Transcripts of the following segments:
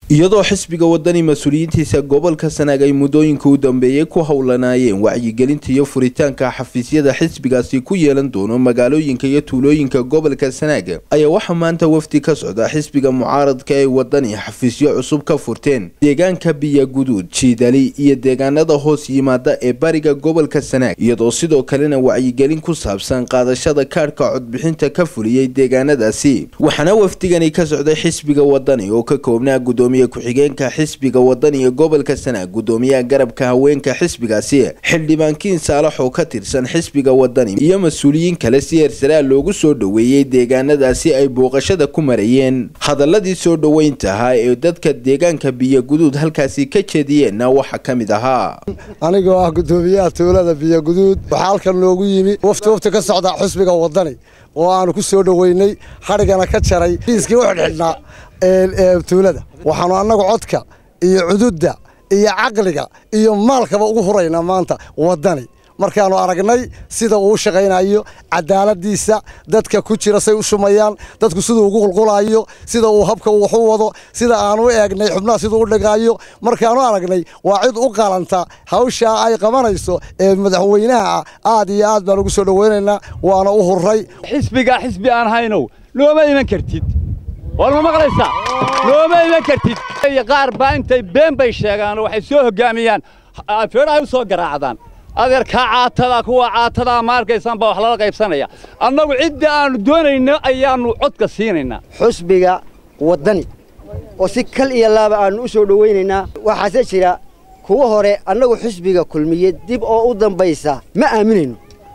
iyadoo xisbiga wadani mas-uuliyiintiisa gobolka sanaag ay muddooyinka u dambeeyey ku howlanaayeen wacyigelinta iyo furitaanka xafiisyada xisbigaasi ku yeelan doono magaalooyinka iyo tuulooyinka gobolka sanaag ayaa waxaa maanta wafdi ka socda xisbiga mucaaradka ee wadani xafiisyo cusub ka furteen deegaanka biyaguduud jiidali iyo deegaanada hoos yimaada ee bariga gobolka sanaag iyadoo sidoo kalena wacyigelin ku saabsan qaadashada kaadhka codbixinta ka fuliyey deegaanadaasi waxaana wafdigani ka socday xisbiga wadani oo ka koobnaa gudoomiye ku-xigeenka xisbiga wadani ee gobolka sanaag gudoomiyaha garabka haweenka xisbigaasi xildhibaankiin saalax oo ka tirsan xisbiga wadani iyo mas-uuliyiin kale si hersaraal loogu soo dhoweeyey deegaanadaasi ay booqashada ku marayeen hadaladii soo dhoweynta ahaa ee dadka deegaanka biyoguduud halkaasi ka jeediyeenna waxaa ka mid ahaa anigoo ah gudoomiyaha tuulada biyoguduud waxaa halkan noogu yimi wafti wafti ka socda xisbiga wadani oo aanu ku soo dhoweynay xadhigana ka jaray iiskii u xidhxidhnaa tuulada waxaanu annagu codka iyo cududda iyo caqliga iyo maalkaba ugu huraynaa maanta wadani markaanu aragnay sida uu u shaqaynayo cadaaladiisa dadka ku jira say u shumayaan dadku siduu ugu qulqulayo sida uu habka wax u wado sida aanu u eegnay xubnaha siduu u dhigaayo markaanu aragnay waa cid u qalanta hawshaa ay qabanayso ee madaxweynaha aad iyo aad baan ugu soo dhoweynaynaa waana u hurray xisbiga xisbi aan haynow nooma iman kartid war ma maqlaysaa nooma iman kartid qaar baa intay been bay sheegaan waxay soo hoggaamiyaan feedhahay u soo garaacdaan adeerkaa caatada kuwa caatadaa ma arkaysaan baa wax lala qaybsanaya annagu cidda aannu doonayno ayaannu codka siinaynaa xusbiga waddani oo si kal iyo laaba aannu u soo dhowaynaynaa waxaase jira kuwa hore annagu xusbiga kulmiye dib oo u dambaysa ma aaminayno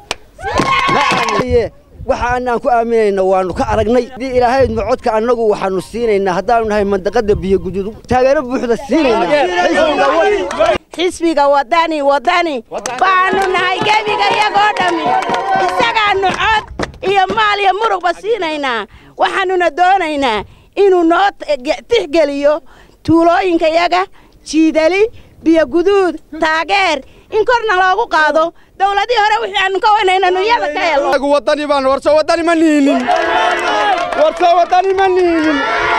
waxa annaan ku aaminayno waannu ka aragnay haddii ilaahaydnu codka annagu waxaannu siinaynaa haddaannu nahay mandaqadda biyoguduud taageero buuxda siinaynaa xisbiga wadani wadani baannu nahay gebiga iyagoo dhammi isagaannu cod iyo maal iyo murugba siinaynaa waxaannuna doonaynaa inuu noo tixgeliyo tuulooyinka yaga jiidali biyoguduud taageer in korna loogu qaado dawladii hore wixii aanu ka weynaynanu iyada ka helo wadani baan warso wadani ma niinin warso wadani ma niinin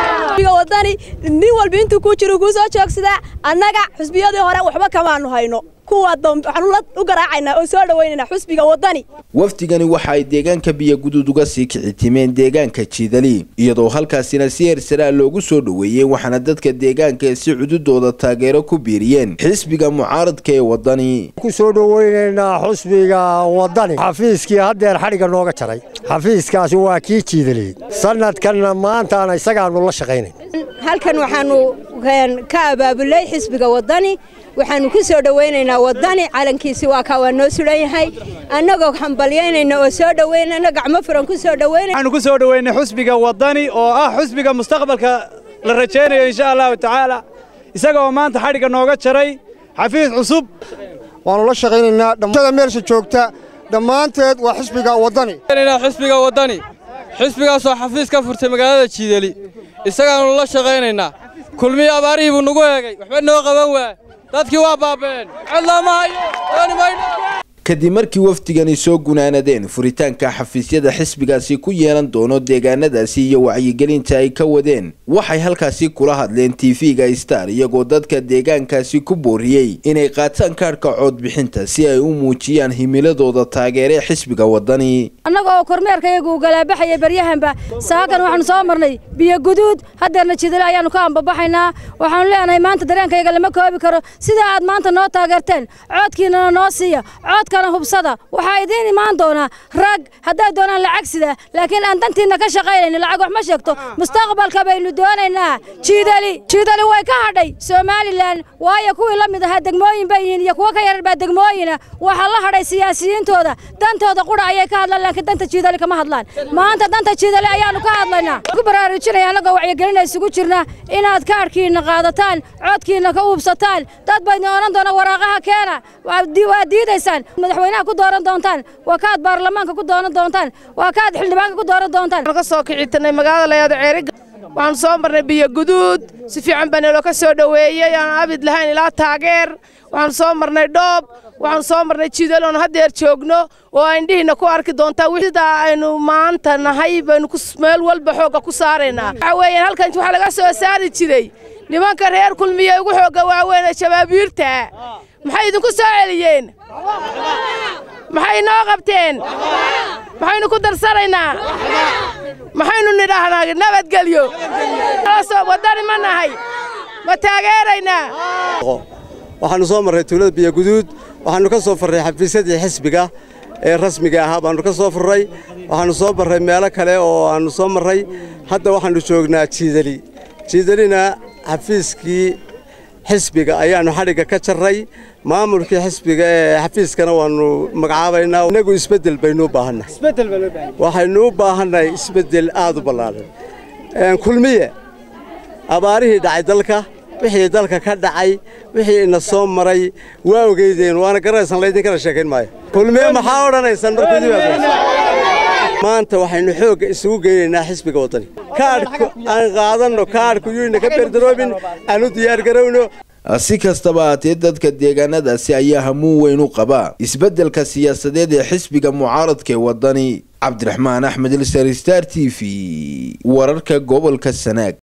wadani nin walba intuu ku jiro kuu soo joogsadaa annaga xusbiyadii hore waxba kamaanu hayno kuwa dambe waxaanu u garaacaynaa oo soo dhowaynaynaa xusbiga wadani wafdigani waxa ay deegaanka biyoguduud uga sii kicitimeen deegaanka jiidali iyadoo halkaasina si hersaraal loogu soo dhoweeyey waxaana dadka deegaanka si cududooda taageero ku biiriyeen xisbiga mucaaradka ee wadani ku soo dhoweynaynaa xusbiga wadani xafiiskii haddeer xadhigga nooga jaray xafiiskaasi waa kii jiidaliyey sanadkanna maantaana isagaanu la shaqaynayn halkan waxaanu ka abaabulay xisbiga wadani waxaanu ku soo dhowaynaynaa wadani calankiisi waa kaa waa noo sulan yahay annagoo hambalyaynayna oo soo dhowaynayna gacmo furan ku soo dhowaynay waxaanu ku soo dhoweynay xusbiga wadani oo ah xusbiga mustaqbalka la rajaynayo insha allahu tacaala isaga oo maanta xadhigga nooga jaray xafiis cusub waannu la shaqaynaynaa dhamada meelsha joogta dhammaanteed waa xisbiga wadani xisbiga wadani xisbigaasoo xafiis ka furtay magaalada jiidali isagaannu la shaqaynaynaa kulmiyi abaarihii buu nagu eegay waxba noo qaban waa dadkii waa baaba'een codlaama hayo dooni maydho kadib markii wafdigani soo gunaanadeen furitaanka xafiisyada xisbigaasi ku yeelan doono deegaanadaasi iyo wacyigelinta ay ka wadeen waxay halkaasi kula hadleen tv-ga star iyagoo dadka deegaankaasi ku booriyey inay qaataan kaadhka coodbixinta si ay u muujiyaan himiladooda taageere xisbiga wadani annaga oo kormeerkayagu galaabaxaya baryahanba saakan waxaanu soo marnay biyoguduud haddeerna jidale ayaannu ka ambabaxaynaa waxaanu leenahay maanta dareenkayaga lama koobi karo sida aad maanta noo taageerteen coodkiinana noo siiya hubsada waxaa idiin imaan doonaa rag haddaad doonaan lacag sida laakiin aan dantiinna ka shaqaynayno lacag wax ma sheegto mustaqbalka baynu doonaynaa jiidali jiidali way ka hadhay somalilan waayo kuwii la mid ahaa degmooyin bay yihiin iyo kuwo ka yarar baa degmooyina waxaa la hadhay siyaasiyiintooda dantooda qudha ayay ka hadlaan laakiin danta jiidali kama hadlaan maanta danta jiidali ayaannu ka hadlaynaa ku baraarujinaya annagoo wacyigelina isugu jirna inaad kaadhkiinna qaadataan codkiinna ka uubsataan dad baynu odhan doona waraaqaha keena waa diidaysaan madaxweynaha ku dooran doontaan waa kaad baarlamaanka ku dooran doontaan waa kaad xildhibaanka ku dooran doontaan ka soo kicitanay magaalada layaado ceeriga waxaanu soo marnay biyo guduud si fiican baa naloo ka soo dhoweeyey aan abid lahayn ilaa taageer waxaanu soo marnay dhoob waxaanu soo marnay jidal oon haddeer joogno oo indhihiina ku arki doontaa sidaa aynu maanta nahay baynu meel walba xoogga ku saaraynaa waxaa weeyaan halkan waxaa laga soo saari jiray nimanka reer kulmiye ugu xoogga waaweyn ee shabaabiirta maxay idinku soo celiyeen maxay noo qabteen maxaynu ku darsanaynaa maxaynu nidhaahnaa nabadgelyo waddani ma nahay ma taageeraynaa waxaannu soo marray tuulada biyoguduud waxaannu ka soo farray xafiisyadii xisbiga ee rasmiga ahaa baannu ka soo furray waxaannu soo marray meelo kale oo aannu soo marray hadda waxaannu joognaa jiidali jiidalina xafiiskii xisbiga ayaannu xadhigga ka jarray maamulkii xisbiga ee xafiiskana waannu magacaabaynaa innagu isbeddel baynu u baahannahay waxaynu u baahannahay isbeddel aad u ballaaran kulmiye abaarihii dhacay dalka wixii dalka ka dhacay wixii ina soo maray waa ogeydeen waana garanaysan laydinkana sheekayn maayo kulmiye maxaa odhanaysaan markuudimaanta waxaynu xoogga isugu geynaynaa xisbiga waddani kaadhku aan qaadanno kaadhku yuyna ka berdaroobin aanu diyaargarowno si kastaba haatee dadka deegaanadaasi ayaa hamuun weyn u qaba isbeddelka siyaasadeed ee xisbiga mucaaradka ee waddani cabdiraxmaan axmed ilsar star t v wararka gobolka sanaag